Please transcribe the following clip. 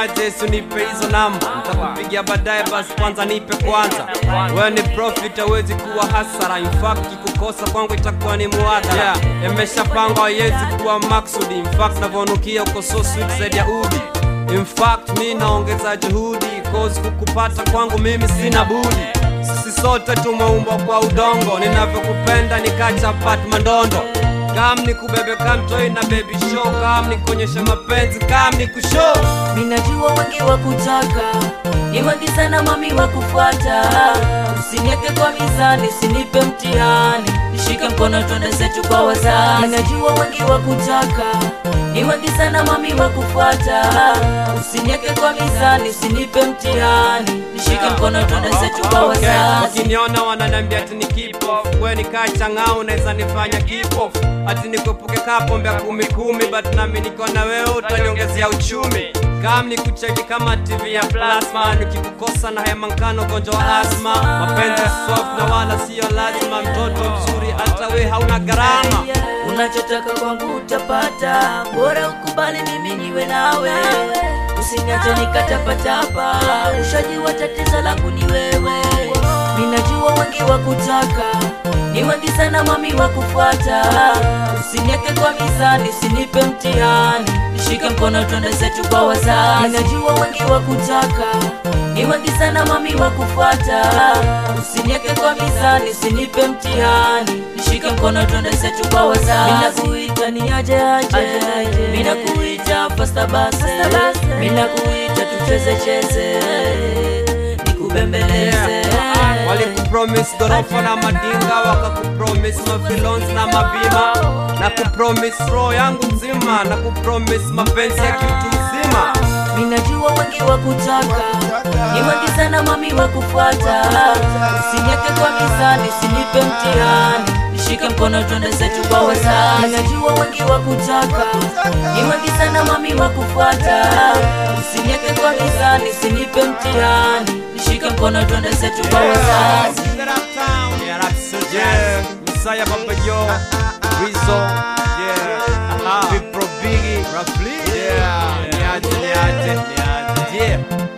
niaje sunipe hizo namba ntakupigia baadaye basi kwanza nipe kwanza wewe ni profit hawezi kuwa hasara in fact kikukosa kwangu itakuwa ni muadhara yeah, imeshapangwa haiwezi kuwa maksudi in fact navyonukia uko so sweet zaidi ya udi in fact mi naongeza juhudi cause kukupata kwangu mimi sina budi sisi sote tumeumbwa kwa udongo ninavyokupenda nikachapat mandondo kam ni kubebe kamtoi na baby show kam ni kuonyesha mapenzi kam ni kushow Ninajua wengi wa kutaka ni wengi sana mami wa kufuata, usinieke kwa mizani, usinipe mtihani, nishike mkono twende zetu kwa wazazi. Ninajua wengi wa kutaka ni wengi sana mami wa kufuata, usinieke kwa mizani, usinipe mtihani, nishike mkono twende zetu kwa Okay, wazazi. wakiniona wananiambia ati ni kipofu we nikachang'au unaweza nifanya kipofu ati nikupuke kapombe ya kumi kumi but nami niko na wewe utaniongezea uchumi kam ni kucheki kama tv ya plasma nikikukosa na hema nkano ugonjwa wa asma mapenzi soft na wala siyo lazima mtoto mzuri hata we hauna gharama Unachotaka kwangu utapata, bora ukubali mimi niwe nawe, usiniache nikatapatapa. Ushajua tatizo langu ni wewe, ninajua wengi wa kutaka ni wengi sana mami wa kufuata, usinieke kwa mizani, usinipe mtihani, nishike mkono twende zetu kwa wazazi. Ninajua wengi wa kutaka ni wengi sana mami wa kufuata, usinieke kwa mizani, usinipe mtihani, nishike mkono twende zetu kwa wazazi. Ninakuita ni aje aje, ninakuita fasta basi, ninakuita tucheze cheze, nikubembeleze. walikupromis gorofa na madinga wakakupromis mafilons na mabima na kupromis roho yangu nzima na kupromis mapenzi ya kitu mzima Ninajua wengi wa kutaka ni wengi sana mami wa kufuata, usinieke kwa mizani, usinipe mtihani, nishike mkono twende zetu kwa wazazi. Ninajua wengi wa kutaka ni wengi sana mami wa kufuata, usinieke kwa mizani, usinipe mtihani, nishike mkono twende zetu kwa wazazi. Yeah, that's so jazz. Messiah Papa Yo, Rizzo, yeah, Big Pro Biggie, Rafli, yeah, niaje, niaje, niaje, yeah.